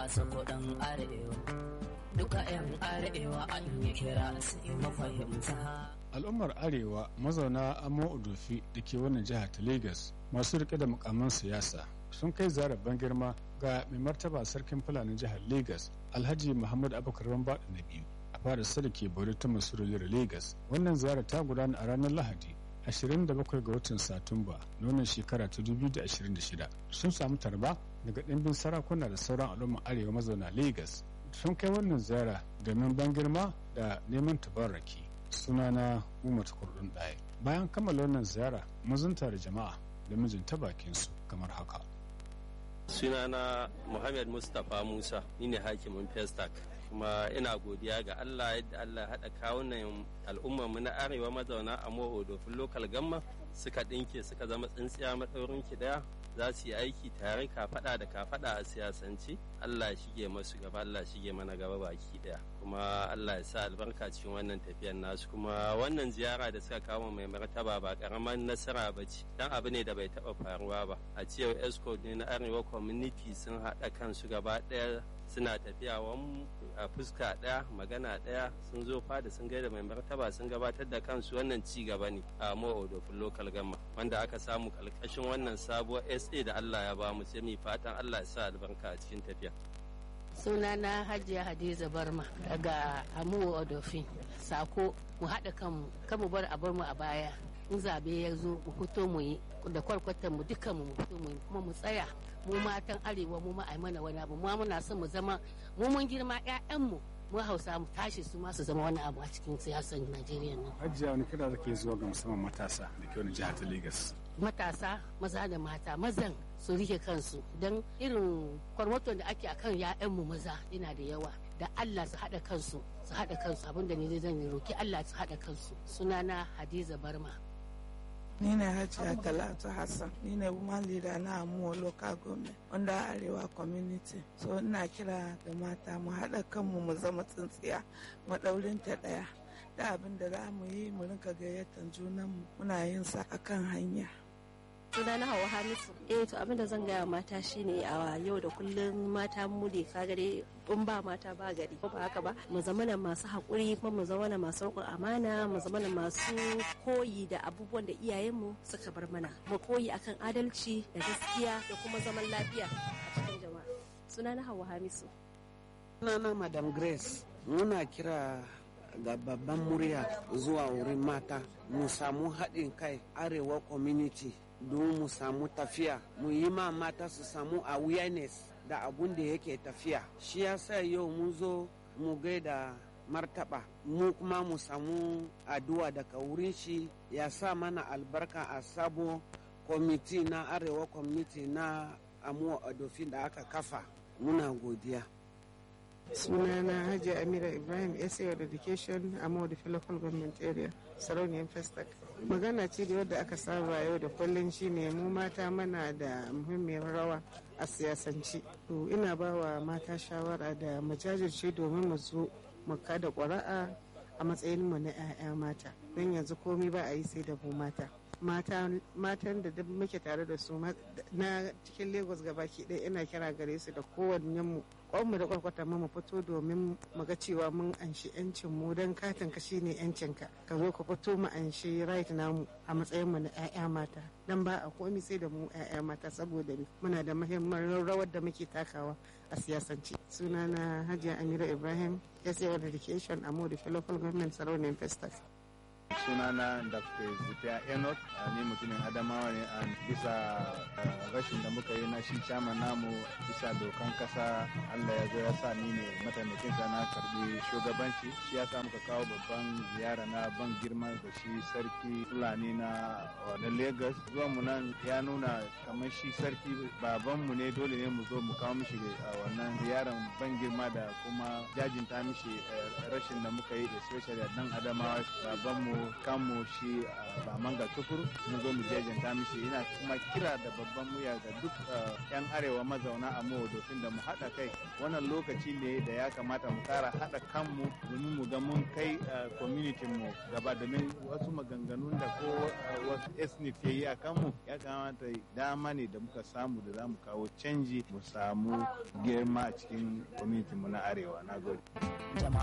bunƙasa kuɗin arewa duka 'yan arewa an yi kira su yi mafahimta al'ummar arewa mazauna amo odofi da ke wannan jihar ta lagos masu rike da mukaman siyasa sun kai zarar ban girma ga mai martaba sarkin fulanin jihar lagos alhaji muhammad abubakar rambaɗa na biyu a fara sadake bari ta masuriyar lagos wannan ziyara ta gudana a ranar lahadi 27 ga watan satumba nonon shekara ta 2026 sun samu tarba daga ɗimbin sarakuna da sauran al'ummar arewa mazauna lagos sun kai wannan ziyara domin ban girma da neman tabarraki sunana umar kurdun ɗaya bayan kammala wannan ziyara mazunta da jama'a da mijinta bakinsu kamar haka sunana muhammad mustapha musa ni ne hakimin festac kuma ina godiya ga allah yadda allah haɗa kawunan al'ummar mu na arewa mazauna a dofin lokal gamma suka ɗinke suka zama tsintsiya maɗaurin ki ɗaya za su yi aiki tare kafaɗa da kafaɗa a siyasance allah ya shige masu gaba allah ya shige mana gaba baki ɗaya kuma allah ya sa albarka cikin wannan tafiyar nasu kuma wannan ziyara da suka kawo mai martaba ba karamar nasara ba ce dan abu ne da bai taɓa faruwa ba a cewar escort ne na arewa community sun haɗa kansu gaba ɗaya suna tafiya a fuska ɗaya magana ɗaya sun zo fada sun gaida mai martaba sun gabatar da kansu wannan ci gaba ne a ma'odofin local gama wanda aka samu kalkashin wannan sabuwar sa da allah ya ba mu sai mu fatan allah ya sa albarka a cikin tafiya sunana hajiya hadiza barma daga amuwa odofin sako mu haɗa kanmu kan mu bar a bar mu a baya in zabe ya zo mu fito mu yi da kwarkwatan mu dukkan mu fito mu yi kuma mu tsaya mu matan arewa mu ma mana wani abu mu muna son mu zama mu mun girma ƴaƴanmu mu hausa mu tashi su ma su zama wani abu a cikin siyasar najeriya nan hajiya wani kira da ke zuwa ga musamman matasa da ke wani jihar ta lagos matasa maza da mata mazan su rike kansu don irin kwarmaton da ake akan ya'yanmu maza yana da yawa da Allah su haɗa kansu su haɗa kansu abinda ne zan yi roki Allah su haɗa kansu sunana Hadiza Barma ni ne hajiya talatu hassan ni ne woman leader na amuwa local government wanda arewa community so ina kira ga mata mu haɗa kanmu mu zama tsintsiya maɗaurin ta ɗaya da abin da za mu yi mu rinka gayyatar junanmu muna yin sa akan hanya suna na hawa hamisu eh to abin da zan gaya mata shine a yau da kullum mata mu ne ka gare in ba mata ba gari ko ba haka ba mu zamana masu haƙuri kuma mu zamana masu riƙon amana mu zamana masu koyi da abubuwan da iyayenmu suka bar mana mu koyi akan adalci da gaskiya da kuma zaman lafiya a cikin jama'a suna na hawa hamisu sunana madam grace muna kira ga babban murya zuwa wurin mata mu samu haɗin kai arewa community don mu samu tafiya mu yi ma mata su samu awareness da abun da yake tafiya shi yasa yau mun zo mu gaida martaba mu kuma mu samu addu'a daga wurin shi ya sa mana albarka a sabo kwamiti na arewa kwamiti na amuwa adofin da aka kafa muna godiya sunana hajji amira ibrahim sa education a mawadafi local government area sarauniyar festac magana ce da wadda aka saba yau da kullum shine mu mata mana da muhimmiyar rawa a siyasanci to ina ba wa mata shawara da majajirce domin mu zo mu kada ƙwara'a a matsayin mu na 'ya'ya mata don yanzu komai ba a yi sai da mu mata matan da duk muke tare da su na cikin lagos gabaki ɗaya ina kira gare su da kowanne mu mu da kwarkwata mu fito domin mu ga cewa mun anshi yancin mu don katin ka shine yancin ka ka zo ka fito mu anshi right namu a matsayin mu na 'ya'ya mata dan ba a komi sai da mu 'ya'ya mata saboda muna da muhimmin rawar da muke takawa a siyasance sunana hajiya amira ibrahim sa education a modi local government sarauniyar festac sunana dr zitiya enoch ni mutumin adamawa ne a bisa rashin da muka yi na shi chairman namu bisa dokan kasa allah ya zo ya sa ni ne mataimakin sa na karbi shugabanci shi ya sa muka kawo babban ziyara na ban girma da shi sarki fulani na na lagos zuwan mu nan ya nuna kamar shi sarki baban mu ne dole ne mu zo mu kawo mishi wannan ziyaran ban girma da kuma jajinta mishi rashin da muka yi especially a dan adamawa baban mu kanmu shi ba manga tukur mun zo mu jajanta mishi ina kuma kira da babban muya ga duk yan arewa mazauna a dofin da mu haɗa kai wannan lokaci ne da ya kamata mu kara haɗa kanmu domin mu ga mun kai community mu gaba domin wasu maganganun da ko wasu ethnic ke yi a kanmu ya kamata dama ne da muka samu da za mu kawo canji mu samu girma a cikin community mu na arewa na gode